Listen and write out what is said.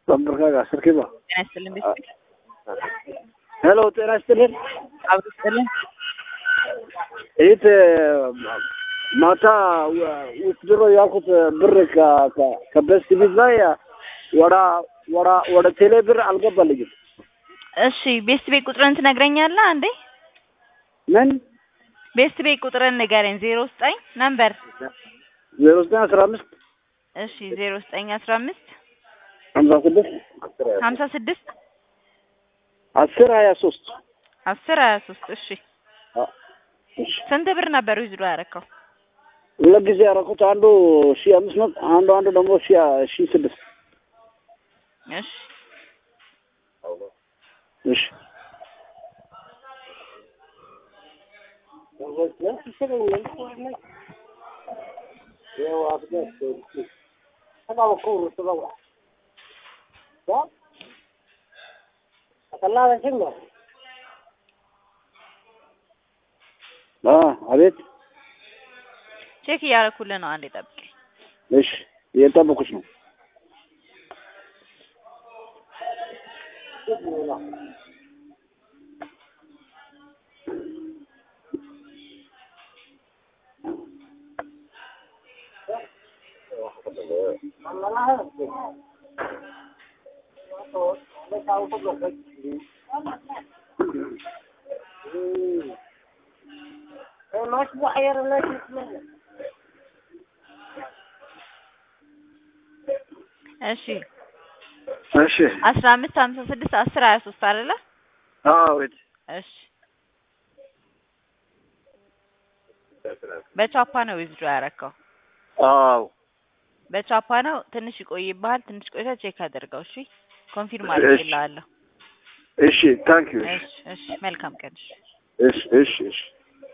lambarkaaga sarkiba ጤና ይስጥልን ቤተሰብ ሄሎ ጤና ይስጥልን አብሮ ይስጥልን ይት ማታ ውስድሮ ያልኩት ብር ከ- ከ- ከበስት ቢት ላይ ወደ ወደ ወደ ቴሌ ብር አልገባልኝም እሺ ቤስት ቤት ቁጥርን ትነግረኛለህ አንዴ ምን ቤስት ቤት ቁጥርን ንገረኝ ዜሮ ዘጠኝ ነምበር ዜሮ ዘጠኝ አስራ አምስት እሺ ዜሮ ዘጠኝ አስራ አምስት ሀምሳ ስድስት ሀምሳ ስድስት አስር ሀያ ሶስት አስር ሀያ ሶስት እሺ ስንት ብር ነበር ዊዝድሮ ያደረከው ሁለት ጊዜ ያደረኩት አንዱ ሺ አምስት መቶ አንዱ አንዱ ደግሞ ሺ ሺ ስድስት እሺ እሺ አ አቤት ቼክ እያደረኩልህ ነው አንዴ ጠብቀኝ እሺ እየጠበኩሽ ነው እሺ እሺ አስራ አምስት ሀምሳ ስድስት አስር ሀያ ሶስት አይደለ አቤት እሺ በቻፓ ነው ዊዝድሮ ያደረከው አዎ በቻፓ ነው ትንሽ ይቆይብሃል ትንሽ ቆይታ ቼክ አድርገው እሺ ኮንፊርም አድርጌልሃለሁ እሺ ታንክ ዩ እሺ እሺ መልካም ቀን እሺ እሺ እሺ እሺ